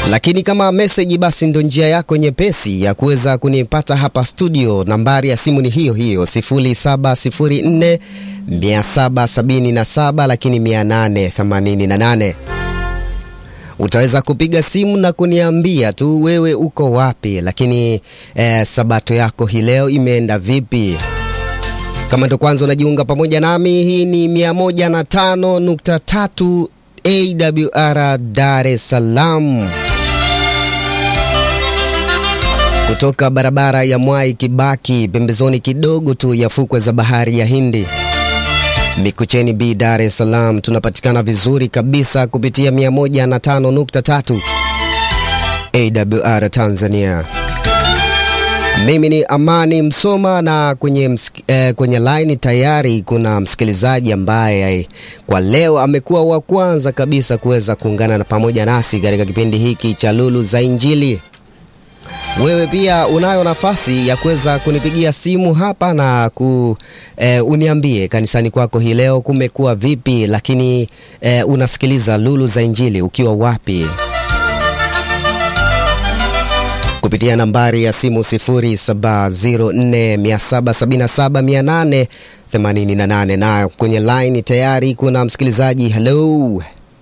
Lakini kama message basi ndo njia yako nyepesi ya kuweza kunipata hapa studio. Nambari ya simu ni hiyo hiyo 0704 777 lakini 888. Utaweza kupiga simu na kuniambia tu wewe uko wapi, lakini eh, sabato yako hii leo imeenda vipi? Kama ndo kwanza unajiunga pamoja nami, hii ni 105.3 AWR Dar es Salaam kutoka barabara ya Mwai Kibaki, pembezoni kidogo tu ya fukwe za bahari ya Hindi, Mikocheni B, Dar es Salaam. Tunapatikana vizuri kabisa kupitia 105.3 AWR Tanzania. Mimi ni Amani Msoma na kwenye, msik, eh, kwenye line tayari kuna msikilizaji ambaye eh, kwa leo amekuwa wa kwanza kabisa kuweza kuungana na pamoja nasi katika kipindi hiki cha Lulu za Injili. Wewe pia unayo nafasi ya kuweza kunipigia simu hapa na ku, eh, uniambie kanisani kwako hii leo kumekuwa vipi, lakini eh, unasikiliza Lulu za Injili ukiwa wapi? kupitia nambari ya simu 0704777888 na kwenye line tayari kuna msikilizaji. Hello,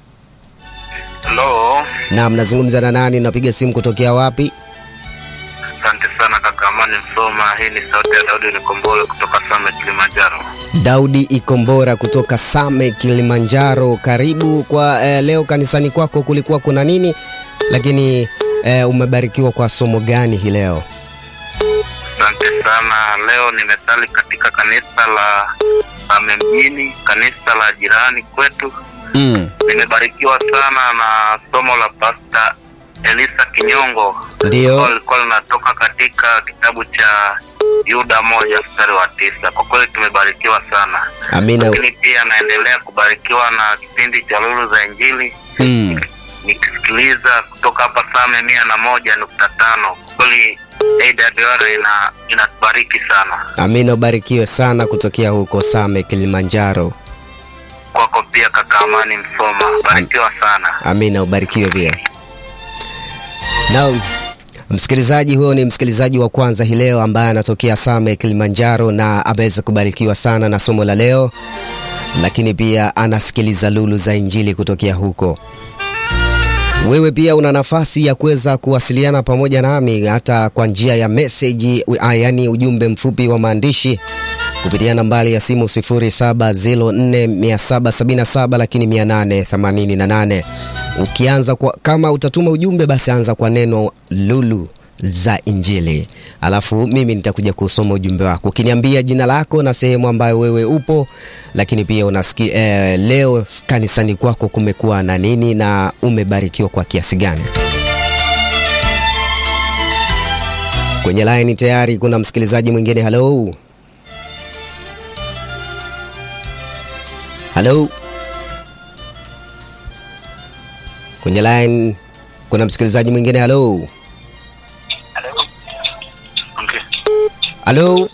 Halo, naam, nazungumza na nani? Napiga simu kutokea wapi? asante sana kaka Amani Msoma. Hii ni sauti ya Daudi Nikombole kutoka Same, Kilimanjaro. Daudi Ikombora kutoka Same, Kilimanjaro. Karibu kwa eh, leo kanisani kwako kulikuwa kuna nini, lakini eh, umebarikiwa kwa somo gani hii leo? Asante sana. Leo nimesali katika kanisa la Same mjini, kanisa la jirani kwetu. Mm, Nimebarikiwa sana na somo la Pasta Elisa Kinyongo ndio. ambalo lilikuwa linatoka katika kitabu cha Yuda moja mstari wa tisa. Kwa kweli tumebarikiwa sana, Amina. lakini pia naendelea kubarikiwa na kipindi cha Lulu za Injili Mm, nikisikiliza kutoka hapa Same mia na moja nukta tano. Kweli AWR ina inatubariki sana. Amina, ubarikiwe sana kutokea huko Same, Kilimanjaro. Kwako pia kaka Amani Msoma, barikiwa sana. Amina, ubarikiwe pia. Naam, msikilizaji, huyo ni msikilizaji wa kwanza hii leo ambaye anatokea Same, Kilimanjaro na ameweza kubarikiwa sana na somo la leo, lakini pia anasikiliza Lulu za Injili kutokea huko. Wewe pia una nafasi ya kuweza kuwasiliana pamoja nami hata kwa njia ya message, yaani ujumbe mfupi wa maandishi kupitia nambari ya simu 07047777 lakini 888. Ukianza kwa, kama utatuma ujumbe basi anza kwa neno Lulu za Injili, alafu mimi nitakuja kusoma ujumbe wako ukiniambia jina lako na sehemu ambayo wewe upo, lakini pia unasiki, eh, leo kanisani kwako kumekuwa na nini na umebarikiwa kwa kiasi gani. Kwenye line tayari kuna msikilizaji mwingine. Hello. Halo, kwenye line kuna msikilizaji mwingine. Halo, Okay. halo,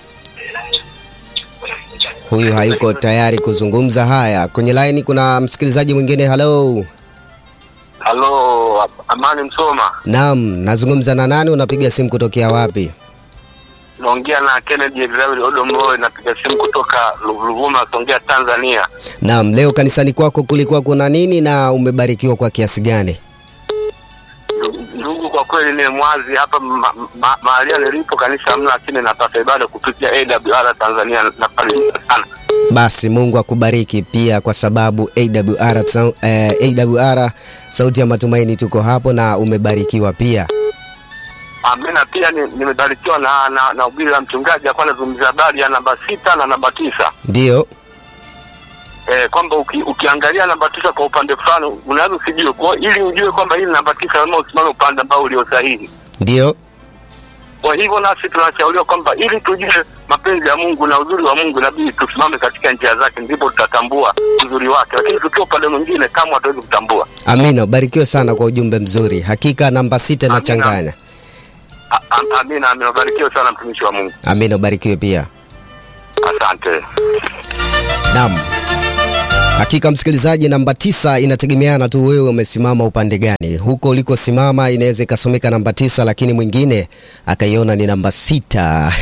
huyu hayuko tayari kuzungumza. Haya, kwenye line kuna msikilizaji mwingine. Halo, Halo, Amani Msoma, naam, nazungumza na nani? Unapiga simu kutokea wapi? naongea na Kennedy David Odomboe, napiga simu kutoka Ruvuma, Songea, Tanzania. Naam, leo kanisani kwako kulikuwa kuna nini na umebarikiwa kwa kiasi gani? Ndugu, kwa kweli ni mwazi hapa ma- ma- mahali nilipo kanisa hamna, lakini napata ibada kupitia AWR Tanzania na pale sana. Basi Mungu akubariki pia kwa sababu AWR, sa- eh, AWR sauti ya matumaini tuko hapo na umebarikiwa pia. Amina. Pia ni- nimebarikiwa na na, na ubiri la mchungaji alikuwa anazungumzia habari ya namba sita na namba tisa Ndio, eh, kwamba uki, ukiangalia namba tisa kwa upande fulani unaweza usijue, kwa ili ujue kwamba hii ni namba tisa lazima usimame upande ambao ulio sahihi. ndio, Kwa hivyo nasi tunashauriwa kwamba ili tujue mapenzi ya Mungu na uzuri wa Mungu inabidi tusimame katika njia zake, ndipo tutatambua uzuri wake, lakini tukiwa upande mwingine kama hatuwezi kutambua. amina. Ubarikiwe sana kwa ujumbe mzuri. Hakika namba sita Amina. inachanganya. A- am- Amina, amina. Barikiwe sana mtumishi wa Mungu, Amina, ubarikiwe pia. asante. Naam. Hakika msikilizaji, namba tisa inategemeana tu wewe umesimama upande gani. Huko ulikosimama inaweza ikasomeka namba tisa, lakini mwingine akaiona ni namba sita.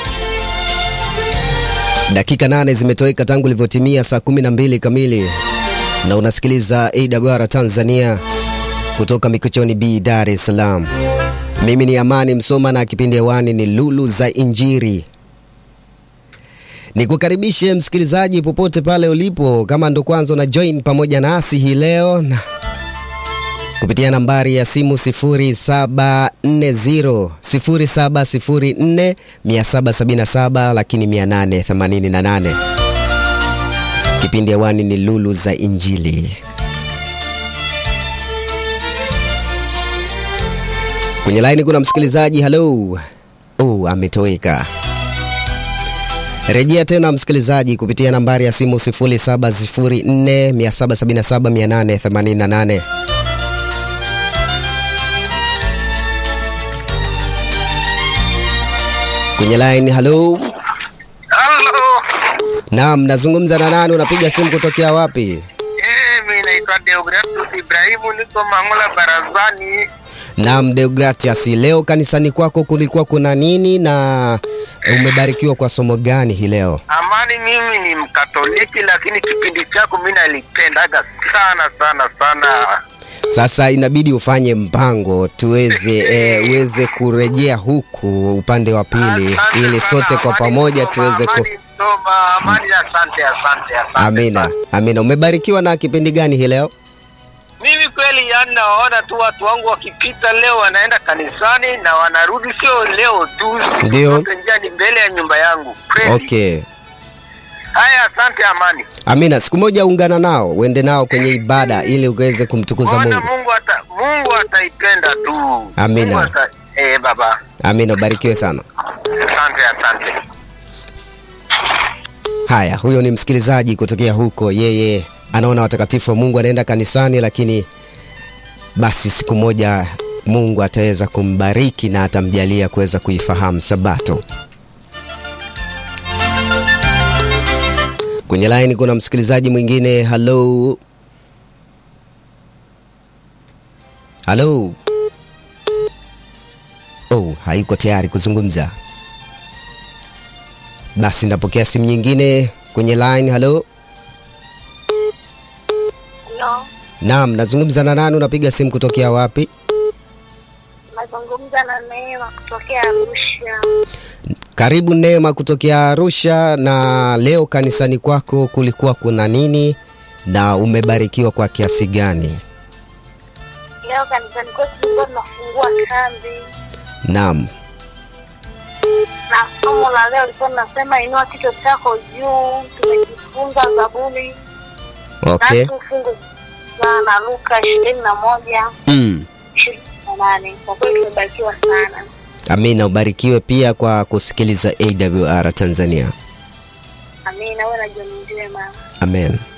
Dakika nane zimetoweka tangu ilivyotimia saa kumi na mbili kamili, na unasikiliza AWR Tanzania kutoka Mikochoni B, Dar es Salaam. Mimi ni Amani Msoma na kipindi hewani ni Lulu za Injiri. Nikukaribishe msikilizaji popote pale ulipo, kama ndo kwanza una join pamoja nasi hii leo na kupitia nambari ya simu 0740 0704 777 lakini 888. Kipindi hewani ni Lulu za Injili. Kwenye laini kuna msikilizaji. Halo. Oh, ametoweka. Rejea tena msikilizaji kupitia nambari ya simu 0704 777 888. Kwenye line, halo. Halo. Naam, nazungumza na nani? Unapiga simu kutokea wapi? Eh, mimi naitwa Deogratus Ibrahimu niko Mangola barazani. Naam, Deogratias, leo kanisani kwako kulikuwa kuna nini na umebarikiwa kwa somo gani hii leo? Amani, mimi ni Mkatoliki, lakini kipindi chako mimi nalipendaga sana sana sana. Sasa inabidi ufanye mpango tuweze eh, uweze kurejea huku upande wa pili Asante ili sana, sote kwa Amani pamoja Msoma, tuweze ku... Amani Msoma, Amani, asante asante asante. Amina, sana. amina. Umebarikiwa na kipindi gani hii leo? Mimi kweli yani nawaona tu watu wangu wakipita leo wanaenda kanisani na wanarudi, sio leo tu, siku Ndio. zote njia ni mbele ya nyumba yangu kweli. Okay. Haya, asante Amani. Amina, siku moja ungana nao uende nao kwenye ibada ili uweze kumtukuza Bwana Mungu. Mungu ata, Mungu ataipenda tu. Amina. Mungu ata, eh, baba. Amina, ubarikiwe sana. Asante, asante. Haya, huyo ni msikilizaji kutokea huko, yeye anaona watakatifu wa Mungu anaenda kanisani, lakini basi siku moja Mungu ataweza kumbariki na atamjalia kuweza kuifahamu Sabato. Kwenye line kuna msikilizaji mwingine. Halo, halo. Oh, hayuko tayari kuzungumza. Basi napokea simu nyingine kwenye line. Halo, Halo, naam, nazungumza na nani? Unapiga simu kutokea wapi? nazungumza na Neema kutokea Arusha. Karibu Neema kutokea Arusha. Na leo kanisani kwako kulikuwa kuna nini na umebarikiwa kwa kiasi gani? Leo kanisani kwetu tulikuwa tunafungua kambi Naam, na somo la leo lilikuwa linasema inua kichwa chako juu. Tumejifunza Zaburi okay. tatu fungu la na Luka ishirini na moja Mm. ishirini na nane. Kwa kweli tumebarikiwa sana. Amina, ubarikiwe pia kwa kusikiliza AWR Tanzania. Amina, uwe na jioni njema. Amen.